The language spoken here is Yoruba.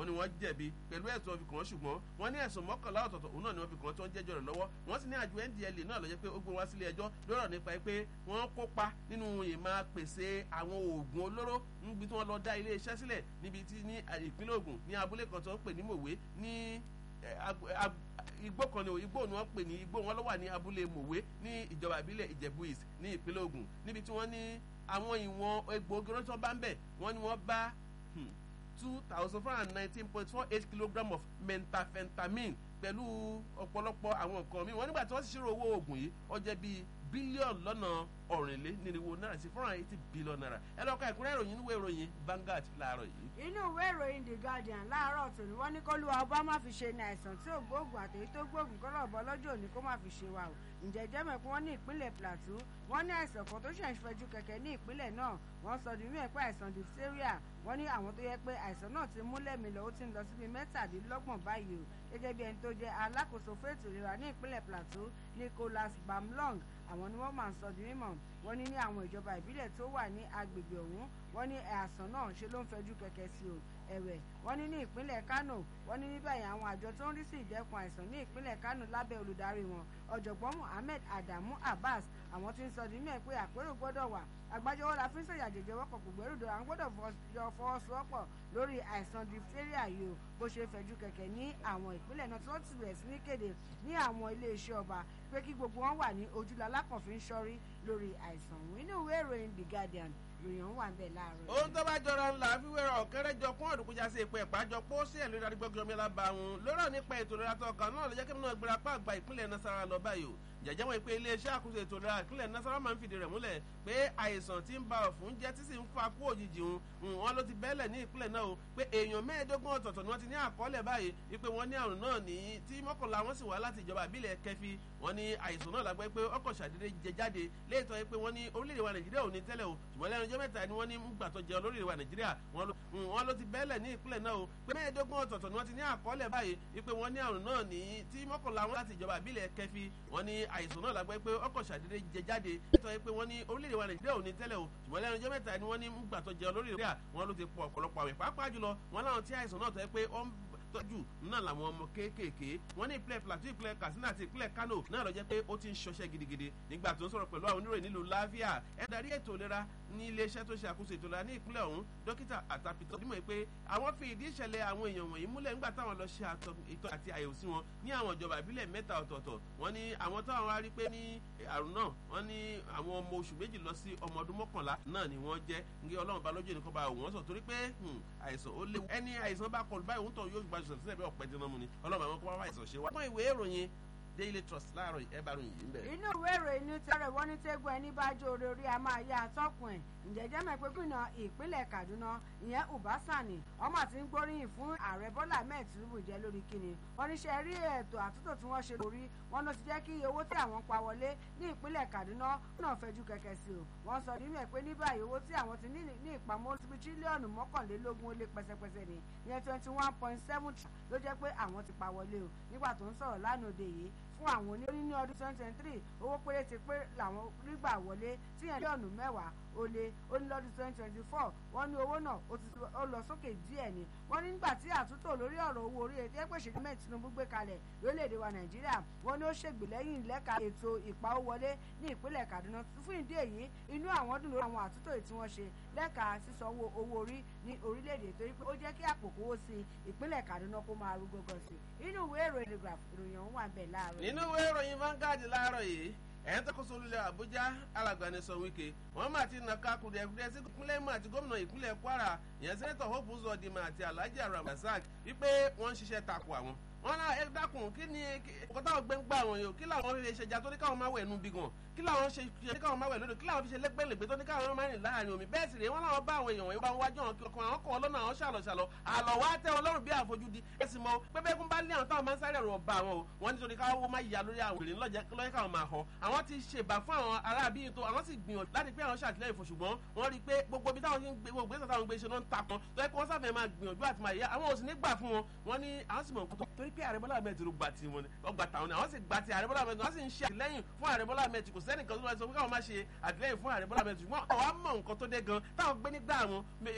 ni wọ́n jẹ̀bi pẹ̀lú ẹ̀sùn ọ̀fìn kan ṣùgbọ́n wọ́n ní ẹ̀sùn mọ́kànlá ọ̀tọ̀ọ̀tọ̀ òun náà ni wọ́n fi kàn tí wọ́n jẹ́jọ́ rẹ̀ lọ́wọ́ wọ́n sì ní àjọ ndla náà ló jẹ́ pé ó gbé wá sílé ẹjọ́ lọ́rọ̀ nípa pé wọ́n kópa nínú ìmọ̀ pèsè àwọn oògùn olóró níbi tí wọ́n lọ dá ilé iṣẹ́ sílẹ̀ níbi tí ní ìpínlẹ̀ Ògùn ní abúlé kan tó ń pè ní Mòwe ní igbó kan ní igbó ni wọ́n pè ní igbó wọn ló wà ní abúlé Mòwe ní ìjọba ìbílẹ̀ Ìjẹ̀bú East ní ìpínlẹ̀ Ògùn níbi tí wọ́n ní àwọn ìwọ̀n egbòogi tó bá ń bẹ̀ wọ́n ní wọ́n bá two thousand four hundred nineteen point four eight kilogram of methamphetamine pẹ̀lú ọ̀pọ̀lọpọ̀ àwọn nǹkan mi wọ́n nígbà tí wọ́n sì ṣírò owó oògùn yìí ó jẹ́ bíi bílíọ̀nù lọ́nà ọ̀rìnlé nírinwó náírà sí four hundred eighty billion naira ẹ lọ́ọ́ ka ìkúnrẹ́ ìròyìn níwèé ìròyìn Vanguard láàárọ̀ yìí. inú ìwé ìròyìn The Guardian láàárọ̀ tòní wọ́n ní kólúwa ọba má fi ṣe ní àìsàn tí ò gbóògùn àtèyí tó gbóògùn kọ́lọ̀ ọ̀bọ lọ́jọ́ òní kó má fi ṣe wa o ǹjẹ́ jẹ́mẹ̀kú wọ́n ní ìpínlẹ̀ Plateau wọ́n ní àìsàn kan tó ṣẹ̀ ń fẹjú kẹ̀kẹ́ ní ìpínlẹ̀ náà wọ́n sọ di mímọ̀ pé àìsàn diphtheria wọ́n ní àwọn tó yẹ pé àìsàn náà ti mú lẹ́mìí lọ ó ti ń lọ síbi mẹ́tàdínlọ́gbọ̀n báyìí o gẹ́gẹ́ bí ẹni tó jẹ́ alákòóso fẹ́ẹ̀tì ìlera ní ìpínlẹ̀ Plateau Nicholas Bamlong àwọn ni wọ́n máa ń sọ di mímọ̀ wọ́n ní ní àwọn ìjọba ìbílẹ̀ tó wà ní agbègbè ọ̀hún wọ́n ní àìsàn náà ṣe ló ń fẹjú kẹ̀kẹ́ sí o ẹ̀wẹ̀ wọ́n ní ní ìpínlẹ̀ Kano wọ́n ní ní báyìí àwọn àjọ tó ń rí sí ìdẹ́kun àìsàn ní ìpínlẹ̀ Kano lábẹ́ olùdarí wọn ọ̀jọ̀gbọ́n Muhammed Adamu Abbas àwọn tí ń sọ nínú ẹ̀ pé àpérò gbọ́dọ̀ wà àgbájọwọ́ la fi ń sọ̀yà jẹjẹ wọ́pọ̀ kò gbẹ́rùdọ̀ àwọn gbọ́dọ̀ yọ fọwọ́sowọ́pọ̀ lórí àìsàn diphtheria yìí o bó ṣe fẹ̀jú kẹ̀kẹ́ ní àwọn ìpínlẹ̀ náà tí wọ́n ti bẹ̀rẹ̀ sí ní kéde ní àwọn iléeṣẹ́ ọba pé kí gbogbo wọn wà ní ojúlọ alákànfin ṣọ́rí lórí àìsàn òun inú ìwé ìròyìn The Guardian lòyìn wà ń bẹ̀ láàárọ̀. ohun tó bá jọra ńlá fíwẹ́rọ ọ̀kẹ́rẹ́ jọ kún ọ̀dùnkúnjà sí ìpè ìpàjọ pọ̀ sí ẹ̀lú ìdarígbọ́gbọ́ mi lába wọn lọ́rọ̀ nípa ètò ìlera tó ọkàn náà ló jẹ́ kí mi náà gbéra pa àgbà ìpínlẹ̀ Nasarawa lọ báyìí o jẹjẹ wọn pé iléeṣẹ́ àkóso ètò ìlera ìpínlẹ̀ Nasarawa máa ń fìdí rẹ̀ múlẹ̀ pé àìsàn tí ń ba ọ̀fun jẹ́ tí sì ń fa kú òjijì ń wọn ló ti bẹ́lẹ̀ ní ìpínlẹ̀ náà o pé èèyàn mẹ́ẹ̀ẹ́dógún ọ̀tọ̀ọ̀tọ̀ ni wọ́n ti ní àkọọ́lẹ̀ báyìí wípé wọ́n ní àrùn náà ní tí mọ́kànlá wọn sì wá láti ìjọba ìbílẹ̀ kẹfì wọ́n ní àìsàn náà lágbẹ́ pé ọkọ̀ ṣàdédé jẹ jáde léètọ́ pé wọ́n ní orílẹ̀-èdè wa Nàìjíríà ò ní tẹ́lẹ̀ o ṣùgbọ́n lẹ́nu ọjọ́ mẹ́ta ni wọ́n ní gbà tó jẹ olórílẹ̀ wa Nàìjíríà wọ́n ló ti bẹ́lẹ̀ ní ìpínlẹ̀ náà o pé mẹ́ẹ̀ẹ́dógún ọ̀tọ̀ọ̀tọ̀ ni wọ́n ti ní àkọọ́lẹ̀ báyìí wípé wọ́n ní àrùn náà ní tí mọ́kànlá wọn láti ìjọba ìbílẹ̀ kẹfì wọ́n ní àìsàn náà lágbẹ́ pé ọkọ̀ ṣàdédé jẹ jáde léètọ́ pé wọ́n ní orílẹ̀-èdè wa Nàìjíríà ò ní tẹ́lẹ̀ o ṣùgbọ́n lẹ́nu ọjọ́ mẹ́ta ni wọ́n ní gbà tó jẹ olórílẹ̀ wa wọ́n ló ti pọ̀ ọ̀pọ̀lọpọ̀ àwẹ̀ pàápàá jùlọ wọ́n láwọn tí àìsàn náà tẹ́ pé ó ń tọ́jú náà làwọn ọmọ kéékèèké wọ́n ní ìpínlẹ̀ Plateau ìpínlẹ̀ Katsina àti ìpínlẹ̀ Kano náà lọ jẹ́ pé ó ti ń ṣọṣẹ́ gidigidi nígbà tó ń sọ̀rọ̀ pẹ̀lú àwọn oníròyìn nílùú láfíà ẹ darí ètò ìlera ní iléeṣẹ́ tó ṣe àkóso ètò ìlera ní ìpínlẹ̀ ọ̀hún dókítà àtàpìtọ́ dímọ̀ pé àwọn fi ìdí ìṣẹ̀lẹ̀ àwọn èèyàn wọ̀nyí múlẹ̀ nígbà táwọn lọ ṣe ìtọ́ àti àyẹ̀wò sí wọn ní àwọn ìjọba ìbílẹ̀ mẹ́ta ọ̀tọ̀ọ̀tọ̀ wọ́n ní àwọn táwọn wá rí pé ní àrùn náà wọ́n ní àwọn ọmọ oṣù méjì lọ sí ọmọ ọdún mọ́kànlá náà ni wọ́n jẹ́ ní ọlọ́run bá lójú ẹnìkan bá wọ́n sọ torí pé àìsàn ó léwu ẹni àìsàn bá kọlù báyìí òun tọ̀ yóò gbàjọsọ̀ sílẹ̀ bí ọ̀pẹ dín náà mu ni ọlọ́run àwọn kó wá àìsàn ṣe wá. wọ́n ìwé ìròyìn Daily Trust láàárọ̀ ẹ bá ròyìn yìí ń bẹ̀. inú ìwé ìròyìn ní tẹ́rẹ̀ wọ́n ní tẹ́gbọ́n ẹni bá jó orí orí a máa yá atọ́kùn ẹ̀ ǹjẹ́ jẹ́ mọ̀ pé gómìnà ìpínlẹ̀ Kaduna ìyẹn Ubasani ọmọ àti ń gbóríyìn fún ààrẹ Bọ́lá Ahmed Tinubu jẹ́ lórí kíni wọ́n ní ṣe rí ètò àtúntò tí wọ́n ṣe lórí wọn ló ti jẹ́ kí owó tí àwọn pa wọlé ní ìpínlẹ̀ Kaduna náà fẹjú kẹ̀kẹ́ sí o wọ́n sọ nínú ẹ̀ pé ní báyìí owó tí àwọn ti ní ní ìpamọ́ síbi tírílíọ̀nù mọ́kànlélógún ó lé pẹ́sẹ́pẹ́sẹ́ ni ìyẹn twenty one point seven ló jẹ́ pé àwọn ti pa wọlé o nígbà tó ń sọ̀rọ̀ lánàá òde yìí fún àwọn onírí ní ọdún twenty twenty three owó péréte pé làwọn rí gbà wọlé tí yẹn mílíọ̀nù mẹ́wàá ó lé ó ní lọ́dún twenty twenty four wọ́n ní owó náà ó lọ sókè díẹ̀ ni wọ́n ní nígbà tí àtúntò lórí ọ̀rọ̀ owó orí ètò ẹgbẹ́ ìṣèjọba mẹ́rin Tinubu gbé kalẹ̀ lórílẹ̀‐èdè wa Nàìjíríà wọ́n ní ó ṣègbèlẹ́yìn lẹ́ka ètò ìpawówọlé ní ìpínlẹ̀ Kaduna fún ìdí èyí inú àwọn dùn lórí àwọn àtúntò tí wọ́n ṣe lẹ́ka sísanwó owó orí ní orílẹ̀‐èdè torí pé ó jẹ́ kí àpò kówó sí ìpínlẹ̀ Kaduna kó máa rú gógó sí inú ìwé ìròyìn Telegraph ìròyìn ọ̀hún wà bẹ́ẹ̀ láàárọ̀ nínú ìwé ìròyìn Vanguard láàárọ̀ yìí ẹ̀yìn tó kó solúlẹ̀ Àbújá alàgbànisọ Wike wọ́n máa ti nàka kùdìẹ̀kùdìẹ̀ sí ìpínlẹ̀ Imo àti gómìnà ìpínlẹ̀ Kwara ìyẹn sẹ́nẹ́tọ̀ Hope Uzodinma àti Alhaji Abdulrasaq wípé wọ́n ń ṣiṣẹ́ takò àwọn wọn náà ẹ dákun kí ni ọkọ táwọn gbẹ ń gbà wọn yìí kí làwọn lè ṣèjà tó ní káwọn máa wẹ̀ ẹnu bí gan kí làwọn ṣe ṣe ní káwọn máa wẹ̀ lódò kí làwọn fi ṣe lẹ́gbẹ̀lẹ́gbẹ̀ tó ní káwọn máa rìn láàrin omi bẹ́ẹ̀ sì rèé wọn làwọn bá àwọn èèyàn wọ̀nyí bá wọn wájú àwọn kílọ̀kan àwọn kọ̀ lọ́nà àwọn ṣàlọ̀ ṣàlọ̀ àlọ́ wa tẹ́ wọn lọ́rùn bí àfojúdi ẹ sì mọ pépé kún bá ní àwọn táwọn máa ń sáré ọ̀rọ̀ bá wọn o wọn nítorí káwọn máa yà lórí àwọn èrè lọ́jẹ́ káwọn máa họ àwọn ti ṣèbà fún àwọn aráàbí tó àwọn sì gbìyànjú láti pé àwọn ṣàtìlẹ́yìn fún ṣùgbọ́n wọ́n rí i pé gbogbo ibi táwọn gbé gbogbo ìgbésẹ̀ táwọn gbé ṣe náà ń takun tó yẹ kí wọ́n sábẹ̀ máa gbìyànjú àti máa yá àwọn ò sì ní gbà fún wọn wọn ní àwọn sì mọ̀ nǹkan tó torí pé ààrẹ Bọ́lá Ahmed Tinubu gba ti wọn ọgbà tàwọn ni àwọn sì gba ti ààrẹ Bọ́lá Ahmed wọ́n sì ń ṣe àtìlẹ́yìn fún ààrẹ Bọ́lá Ahmed kò sẹ́nìkan tó lọ sọ pé káwọn máa ṣe àtìlẹ́yìn fún ààrẹ Bọ́lá Ahmed ṣùgbọ́n àwọn mọ̀ nǹkan tó dé gan táwọn gbé nígbà wọn